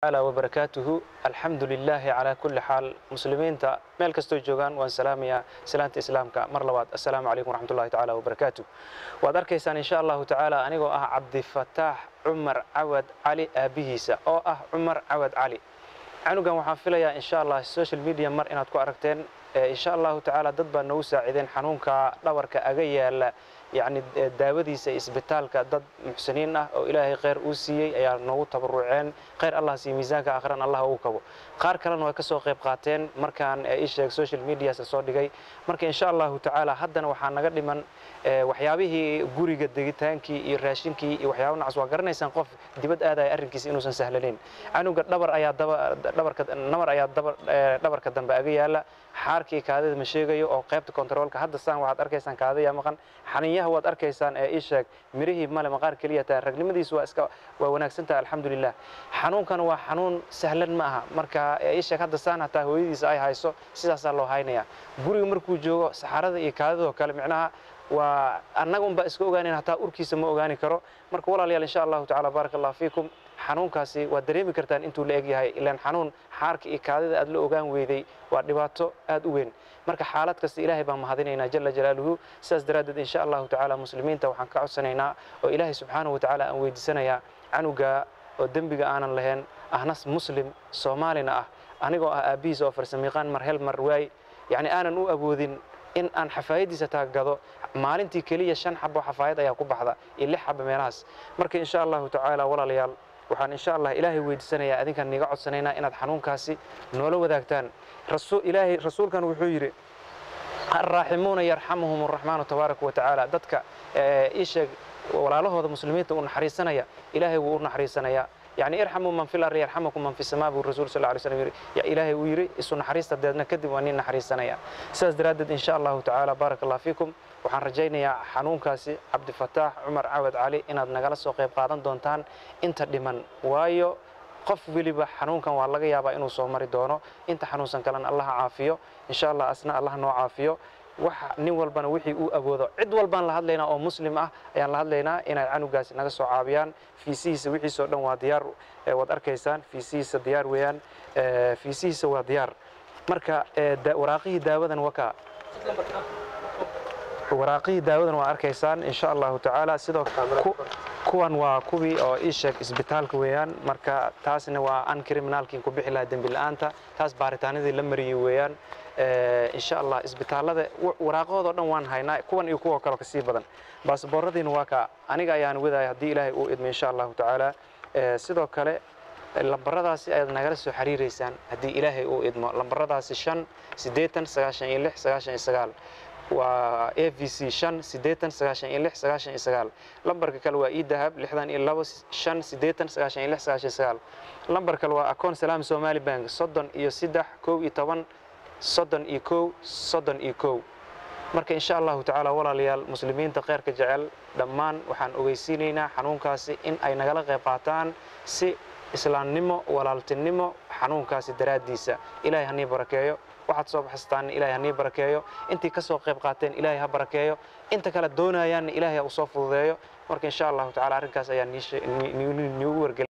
تعالى وبركاته الحمد لله على كل حال مسلمينتا meel kastoo joogaan waan salaamayaa salaanta islaamka mar labaad assalaamu calaykum waraxmat ullahi tacaala wabarakaatu waad arkaysaan insha allahu tacaala anigoo ah cabdifataax cumar cawad cali aabihiisa oo ah cumar cawad cali canugan waxaan filayaa insha allah social media mar inaad ku aragteen insha allahu tacaala dad baa noogu saacideen xanuunka dhabarka aga yaala yacni daawadiisa isbitaalka dad muxsiniin ah oo ilaahay kheyr uu siiyey ayaa noogu tabaruceen kheyr allah siiye miisaanka aakhiran allah ugu kabo qaar kalena way ka soo qayb qaateen markaan ii sheeg social medias soo dhigay marka insha allahu tacaala haddana waxaa naga dhiman waxyaabihii guriga degitaankii iyo raashinkii iyo waxyaaba nacas waa garanaysaan qof dibad aadaya arrinkiisa inuusan sahlanayn canuga dhabar ayaa dhabarka nabar ayaa dhabarka dambe aga yaala xaarkii kaadida ma sheegayo oo qaybta kontaroolka hadda saan waxaad arkaysaan kaadaya maqan xaniinyaha waad arkaysaan ee ii sheeg mirihii male maqaar keliya tahay ragnimadiisu waa iska waa wanaagsan tahay alxamdulilah xanuunkan waa xanuun sahlan ma aha marka ii sheeg hadda saan hataa hooyadiisa ay hayso sidaasaa loo haynayaa guriga markuu joogo saxarada iyo kaadidoo kale micnaha waa annaga unbaa iska ogaanayn hataa urkiisa ma ogaani karo marka walaalayaal insha allahu tacala baaraka allah fiikum xanuunkaasi waad dareemi kartaan intuu la eg yahay ilaan xanuun xaarka iyo kaadida aad la ogaan weyday waa dhibaato aad u weyn marka xaalad kasta ilaahay baan mahadinaynaa jala jalaaluhu sidaas daraaddeed insha allahu tacaala muslimiinta waxaan ka codsanaynaa oo ilaahay subxaanahu watacaala aan weydiisanayaa canuga oo dembiga aanan lahayn ahnas muslim soomaalina ah anigoo ah aabbihiisa oo farsamiiqaan mar hel mar waay yacni aanan u awoodin in aan xafaayadiisa taagado maalintii keliya shan xabo xafaayad ayaa ku baxda iyo lix xabo meelahaas marka insha allahu tacaala walaalayaal waxaan insha allah ilaahay weydiisanayaa adinkaan niga codsanaynaa inaad xanuunkaasi noola wadaagtaan ilaahay rasuulkan wuxuu yidhi alraaximuuna yarxamuhum araxmaanu tabaaraka wa tacaala dadka ii sheeg walaalahooda muslimiinta u naxariisanaya ilaahay wuu u naxariisanayaa يعني ارحموا من في الأرض يرحمكم من في السماء والرسول صلى الله عليه وسلم يا إلهي ويري إسو نحريستا ديدنا كدب وانين نحريسنا يا ساس درادد إن شاء الله تعالى بارك الله فيكم waxaan rajaynayaa xanuunkaasi cabdifataax cumar cawad cali inaad nagala soo qayb qaadan doontaan inta dhiman waayo qof weliba xanuunkan waa laga yaabaa inuu soo mari doono inta xanuunsan kalena allaha caafiyo insha allah asna allah noo caafiyo waxa nin walbana wixii uu awoodo cid walbaan la hadlaynaa oo muslim ah ayaan la hadlaynaa inay canugaasi naga soo caabiyaan fiisihiisa wixiisoo dhan waa diyaar waad arkaysaan fiisihiisa diyaar weeyaan fiisihiisa waa diyaar marka waraaqihii daawadan waka waraaqihii daawadan waa arkaysaan insha allahu tacaala sidoo kuwan waa kuwii oo ii sheeg isbitaalka weeyaan marka taasna waa an criminaalkiin ku bixi lahaa dembi la'aanta taas baaritaanadii la mariyey weeyaan insha allah isbitaallada waraaqahoodo dhan waan haynaa kuwan iyo kuwa kaloo kasii badan baasbooradiina waa ka aniga ayaan wadaya haddii ilaahay uu idmo insha allahu tacaala sidoo kale lambaradaasi ayaad nagala soo xiriireysaan haddii ilaahay uu idmo lambaradaasi shan siddeetan sagaashan iyo lix sagaashan iyo sagaal waa a v c shan siddeetan sagaashan iyo lix sagaashan iyo sagaal lambarka kale waa idahab lixdan iyo labo shan siddeetan sagaashan iyo lix sagaashan iyo sagaal lambar kale waa akoon salaam somali bank soddon iyo saddex kow iyo toban soddon iyo kow soddon iyo kow marka insha allahu tacaala walaalayaal muslimiinta kheyrka jecel dhammaan waxaan ogeysiinaynaa xanuunkaasi in ay nagala qayb qaataan si islaamnimo walaaltinimo xanuunkaasi daraaddiisa ilaahay hanii barakeeyo waxaad soo baxsataan ilaahay hanii barakeeyo intii ka soo qayb qaateen ilaahay ha barakeeyo inta kale doonayaanna ilaahay ha u soo fududeeyo marka insha allahu tacala arrinkaas ayaa niigu wargelay